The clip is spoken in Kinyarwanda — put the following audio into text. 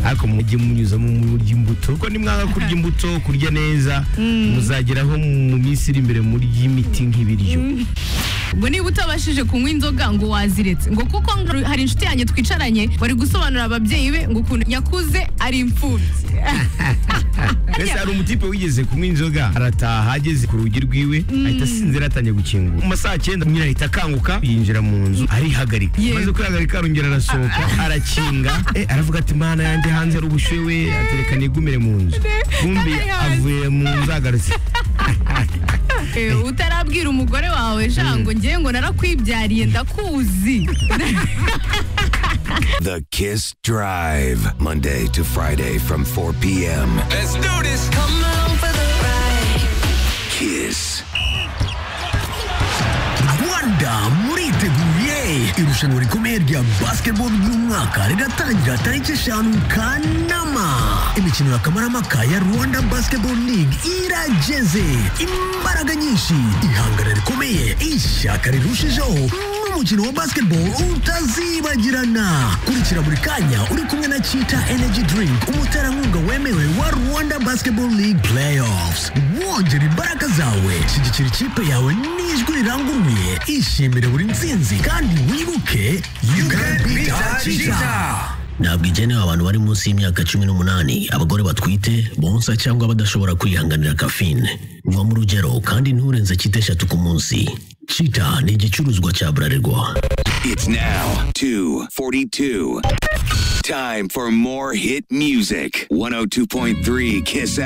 ariko mujye munyuzamo murya imbuto kuko nimwanga kurya imbuto kurya neza muzageraho mu minsi iri imbere murya imiti nk'ibiryo ngo niba utabashije kunywa inzoga ngo waziretse ngo kuko ngo hari inshuti yanjye twicaranye bari gusobanurira ababyeyi be ngo ukuntu nyakuze ari imfubyi mbese hari umutipe wigeze kunywa inzoga arataha ageze ku rugi rwiwe ahita asinzira atangiye gukingura mu masaha cyenda nyina ahita akanguka yinjira mu nzu arihagarika Yego. amaze kwihagarika arongera arasohoka arakinga eh, aravuga ati mana yanjye hanze ari ubushyuhe we atereka nigumire mu nzu bumbi kandi ari hanze." avuye mu nzu agarutse Eh, utarabwira umugore wawe sha ngo ngewe ngo narakwibyariye ndakuzi The Kiss Drive, Monday to Friday from 4 p.m. Let's do this. Come on for the ride. Kiss. Rwanda muriteguye irushanwa rikomeye rya basketball ry'umwaka riratangira tariki eshanu kanama imikino ya kamarampaka ya rwanda basketball league irageze imbaraga nyinshi ihangana rikomeye ishyaka rirushijeho n'umukino wa basketball utazibagirana kurikira buri kanya uri kumwe na chita energy drink umuterankunga wemewe wa rwanda basketball league playoffs wongera imbaraga zawe shyigikira ikipe yawe n'ijwi riranguruye ishimire buri nsinzi kandi wibuke you can beat cheetah ntabwo igenewe abantu bari munsi y'imyaka cumi n'umunani abagore batwite bonsa cyangwa badashobora kwihanganira kafine va mu rugero kandi nturenze cyita eshatu ku munsi cita ni igicuruzwa cya burarirwa It's now 2:42. Time for more hit music. 102.3 Kiss